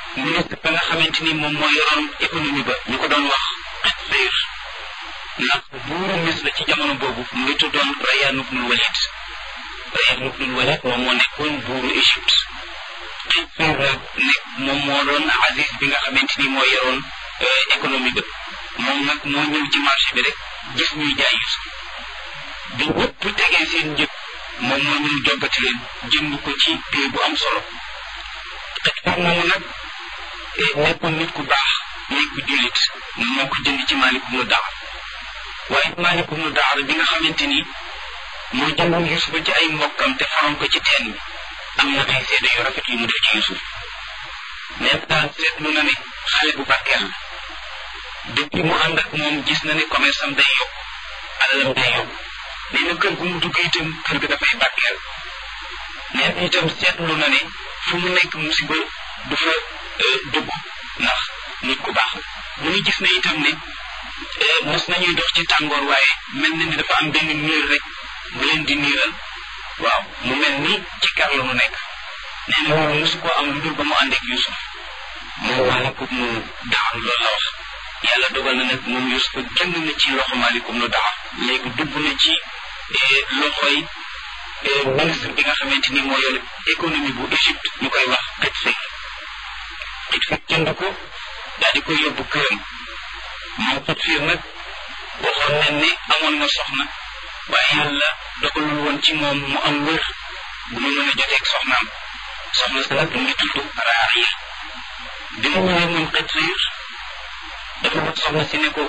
ministre ba nga xamante ni moom moo yoroon économie ba ñu ko doon wax Qitfir ndax buuru Misra ci jamono boobu mu ngi tuddoon Rayyan ibnul Walid Rayyan ibnul Walid moom moo nekkoon buuru Égypte Qitfir nag nekk moom moo doon Aziz bi nga xamante ni moo yoroon économie ba moom nag moo ñëw ci marché bi rek gis ñuy jaay Yusuf bi ñëpp tegee seen njëg moom moo ñëw joggati leen jënd ko ci prix bu am solo Qitfir moomu nag nekkoon nit ku baax nekk ku jullit moo ko jënd ci Maalik ibnu Daar waaye Maalik ibnu Daar bi nga xamante ni moo jëndoon Yusuf ci ay mbokkam te faroon ko ci teen bi am na ay seede yu rafet yu mu def ci Yusuf mais daal seetlu na ne xale bu barkeel la depuis mu ànd ak moom gis na ne commerce am day yokk alalam day yokk nee na kër gu mu dugg itam kër ga dafay barkeel nee na itam seetlu na ne fu mu nekk musiba du fa dugg ndax nit ku baax la mu ngi gis ne itam ne mos nañuy dox ci tàngoor waaye mel na ni dafa am benn niir rek bu leen di niiral waaw mu mel ni ci kar la mu nekk nee na loolu mosu koo am lu dul ba mu ànd ak Yusuf moom maalikum nu daaru loolu la wax yàlla dogal na nag moom Yusuf génn na ci loxo maalikum nu daar léegi dugg na ci loxoy ministre bi nga xamante ni moo yore économie bu Égypte ñu koy wax Qitfir Qitfir jënd ko daal di koy yóbbu këram moom Qitfir nag waxoon nañ ne amoon na soxna waaye yàlla dogalul woon ci moom mu am wér bu mu mën a joteeg soxnaam soxna sa nag mu ngi tudd Raariya bi mu ñëwee moom Qitfir dafa wax soxna si ne ko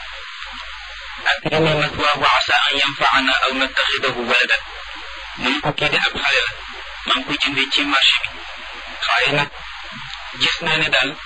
akrimi mathwaahu wa asa an yanfaana aw nattaxidahu waladan mu ne ko kii de ab xale la maa ngi koy jëndee ci marché bi waaye nag gis naa ne daal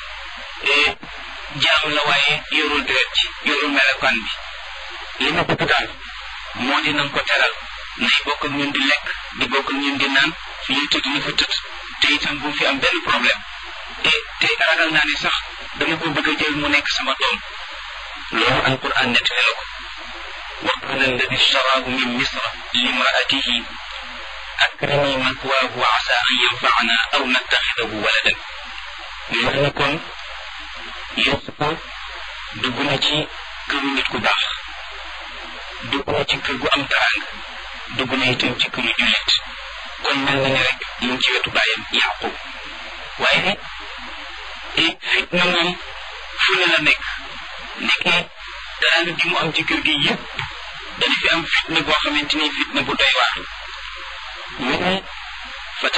jaam la waaye yorul deret ci yorul melokaan bi li ma bëgg daal moo di nañ ko teral nay bokk ak ñun di lekk di bokk ak ñun di naan fi ñuy tëdd ñu fa tëdd te itam bu fi am benn problème te te ragal naa ne sax dama ko bëgg a jël mu nekk sama doom loolu alquran nettali la ko wa qala alladi ishtaraahu min misra limraatihi akrimi mathwaahu wa asa an yanfaana aw nattaxidahu waladan mu wax ne kon Yuusufa dugg na ci këru nit ku baax dugg na ci kër gu am taraanga dugg na itam ci këru jullit kon mel na ni rek mu ngi ci wetu bàyyam Yaqub waaye fitna moom fu ne la nekk nekkee taraanga gi mu am ci kër gi yëpp dana fi am fitna boo xamante ni fitna bu doy waar ñu ne